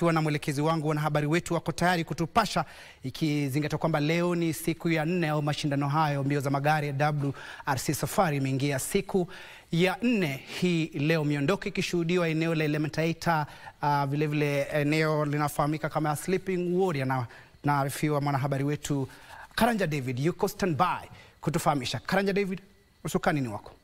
tukiwa na mwelekezi wangu. Wanahabari wetu wako tayari kutupasha, ikizingatia kwamba leo ni siku ya nne au mashindano hayo mbio za magari ya WRC Safari imeingia siku ya nne hii leo, miondoko ikishuhudiwa eneo la Elementaita, uh, vilevile eneo linafahamika kama Sleeping Warrior, na naarifiwa mwanahabari wetu Karanja David yuko standby kutufahamisha. Karanja David, usukani ni wako.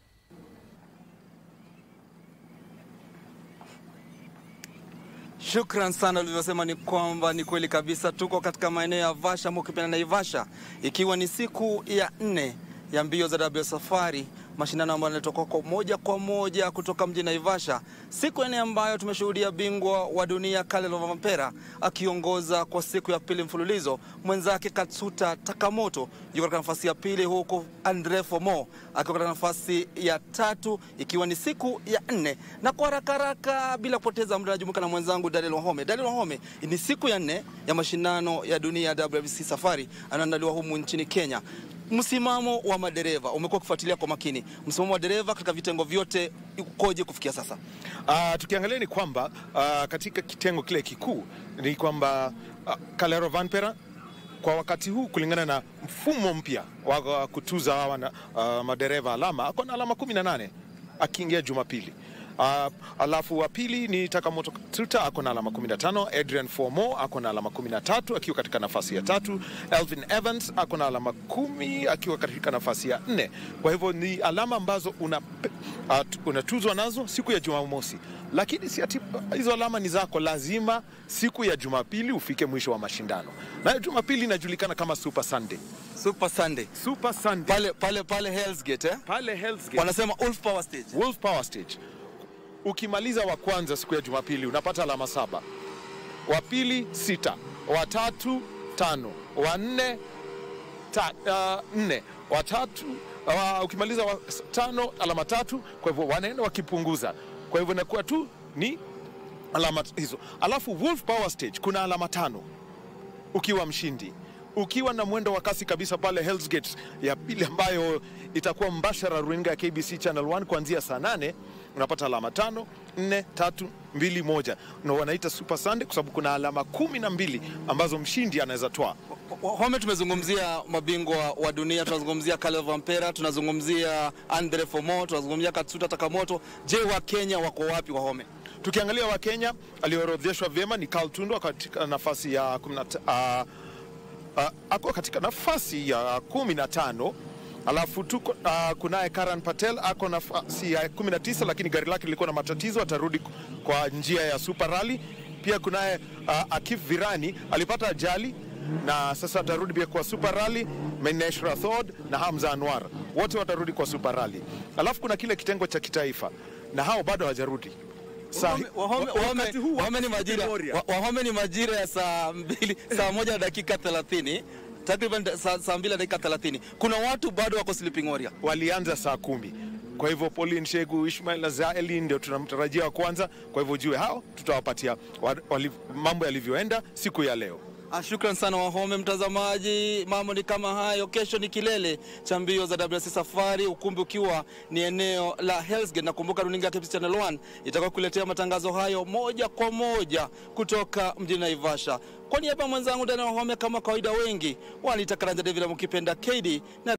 Shukran sana. Ulivyosema ni kwamba ni kweli kabisa, tuko katika maeneo ya Vasha ama ukipenda Naivasha, ikiwa ni siku ya nne ya mbio za W Safari, mashindano ambayo yanatoka kwa moja kwa moja kutoka mjini Naivasha, siku ya nne ambayo tumeshuhudia bingwa wa dunia Kalle Rovanpera akiongoza kwa siku ya pili mfululizo, mwenzake Katsuta Takamoto yuko katika nafasi ya pili, huku Andre Fomo akiwa katika nafasi ya tatu, ikiwa ni siku ya nne. Na kwa haraka haraka, bila kupoteza muda, najumuika na mwenzangu Daniel Wahome. Daniel Wahome, ni siku ya nne ya mashindano ya dunia ya WRC Safari anaandaliwa humu nchini Kenya. Msimamo wa madereva umekuwa ukifuatilia kwa makini, msimamo wa dereva katika vitengo vyote ukoje kufikia sasa? Uh, tukiangalia ni kwamba uh, katika kitengo kile kikuu ni kwamba uh, Kalle Rovanpera kwa wakati huu kulingana na mfumo mpya wa kutuza hawa na, uh, madereva alama ako na alama 18 akiingia Jumapili. Uh, alafu wa pili ni Takamoto Katsuta ako na alama 15. Adrian Fomo ako na alama 13 akiwa katika nafasi ya tatu. Elvin Evans ako na alama kumi akiwa katika nafasi ya nne. Kwa hivyo ni alama ambazo una, uh, unatuzwa nazo siku ya Jumamosi, lakini si ati hizo alama ni zako, lazima siku ya Jumapili ufike mwisho wa mashindano, na Jumapili inajulikana kama Super Sunday. Super Sunday. Super Sunday. Pale pale pale Hell's Gate, eh? Pale Hell's Gate. Wanasema Wolf Power Stage. Wolf Power Stage. Ukimaliza wa kwanza siku ya Jumapili unapata alama saba, wa pili sita, wa tatu tano, wa nne ta, uh, nne, wa tatu uh, ukimaliza wa tano alama tatu. Kwa hivyo wanaenda wakipunguza, kwa hivyo inakuwa tu ni alama hizo. Alafu Wolf Power Stage kuna alama tano ukiwa mshindi ukiwa na mwendo wa kasi kabisa pale Hell's Gate ya pili ambayo itakuwa mbashara runinga ya KBC Channel 1 kuanzia saa nane unapata alama tano nne tatu mbili moja na wanaita Super Sunday kwa sababu kuna alama kumi na mbili ambazo mshindi anaweza toa. Home, tumezungumzia mabingwa wa dunia, tunazungumzia Kalle Rovanpera, tunazungumzia Andre Fomo, tunazungumzia Katsuta Takamoto. Je, wa Kenya wako wapi wa Home? Tukiangalia wa Kenya aliyoorodheshwa vyema ni Carl Tundo katika nafasi ya kumna, uh, uh, ako katika nafasi ya kumi na tano alafu tuko uh, kunaye Karan Patel ako nafasi ya 19 lakini gari lake lilikuwa na matatizo, atarudi kwa njia ya Super Rally. Pia kunaye uh, Akif Virani alipata ajali na sasa atarudi pia kwa Super Rally. Menesh Rathod na Hamza Anwar wote watarudi kwa Super Rally. Alafu kuna kile kitengo cha kitaifa na hao bado hawajarudi. Wahome ni majira Wahome ni majira ya saa mbili saa moja na dakika 30 takriban saa, saa mbili na dakika 30. Kuna watu bado wako Sleeping Warrior, walianza saa kumi. Kwa hivyo Pauline Shegu, Ishmael Azaeli ndio tunamtarajia wa kwanza. Kwa hivyo jue hao tutawapatia mambo yalivyoenda siku ya leo. Ah, shukran sana Wahome. Mtazamaji, mambo ni kama hayo. Kesho ni kilele cha mbio za WRC Safari, ukumbi ukiwa ni eneo la Hell's Gate. Nakumbuka runinga ya KBC Channel 1 itakuwa kuletea matangazo hayo moja kwa moja kutoka mjini Naivasha. Kwa niaba ya mwenzangu Daniel Wahome, kama kawaida, wengi waniita Karanja David, mkipenda KD na